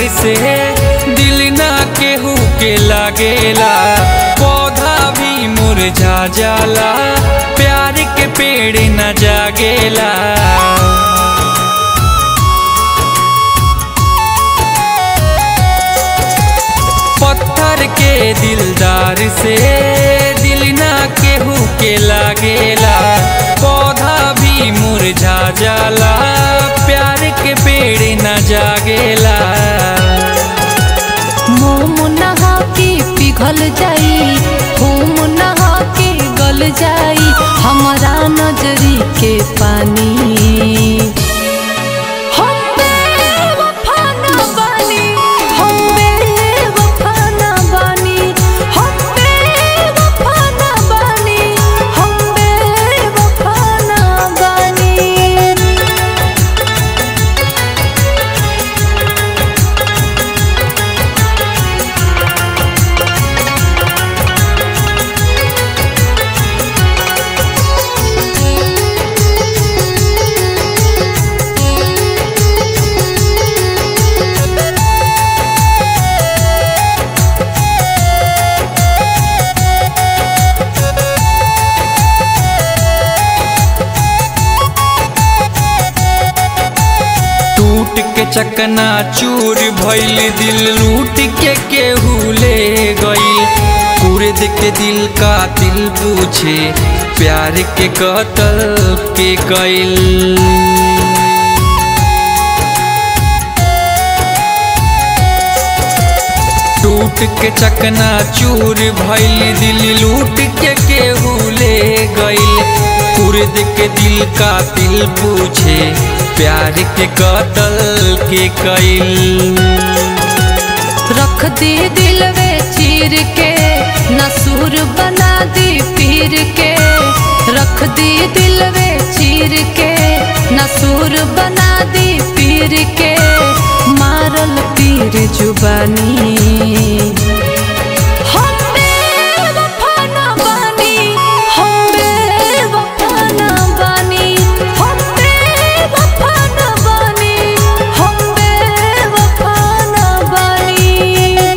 से दिल ना केहू के लागेला पौधा भी मुरझा जाला प्यार के पेड़ न जागेला पत्थर के दिलदार से दिल ना केहू के लागेला पौधा भी मुरझा जाला प्यार के पेड़ न जागेला मोम नहा के पिघल जाई होम नहा के गल जाई हमारा नजरी के पानी हम बेवफा ना बानी, हम बेवफा ना बानी, हम बेवफा ना बानी, हम बेवफा ना बानी। टूट के चकना चूर भइल दिल लूट के केहू ले गइल कुर्द के दिल का दिल पूछे प्यार के कतल के गइल टूट के चकना चूर भइल दिल लूट के केहू ले गइल कुर्द के दिल का दिल पूछे प्यार के कतल के कइल रख दी दिल वे चीर के नसूर बना दी पीर के रख दी दिल वे चीर के नसूर बना दी पीर के मारल पीर जुबानी हम बेवफा ना बानी, हम बेवफा ना बानी, हम बेवफा ना बानी, हम बेवफा ना बानी।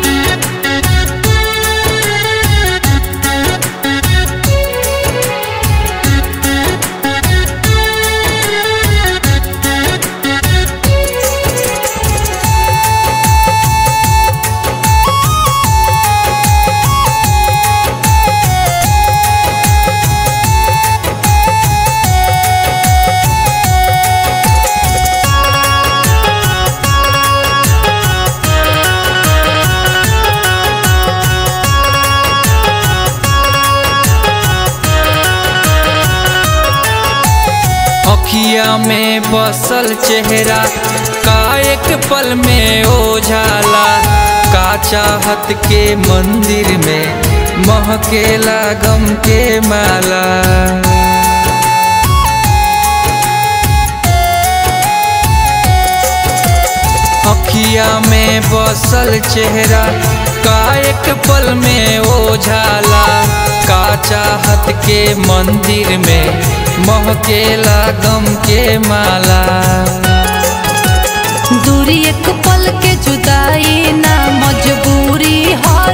अखिया में बसल चेहरा का एक पल में ओझाला का चाहत के मंदिर में महकेला गम के माला अखिया में बसल चेहरा का एक पल में ओझाला का चाहत के मंदिर में महकेला गम के माला दूरी एक पल के जुदाई ना मजबूरी है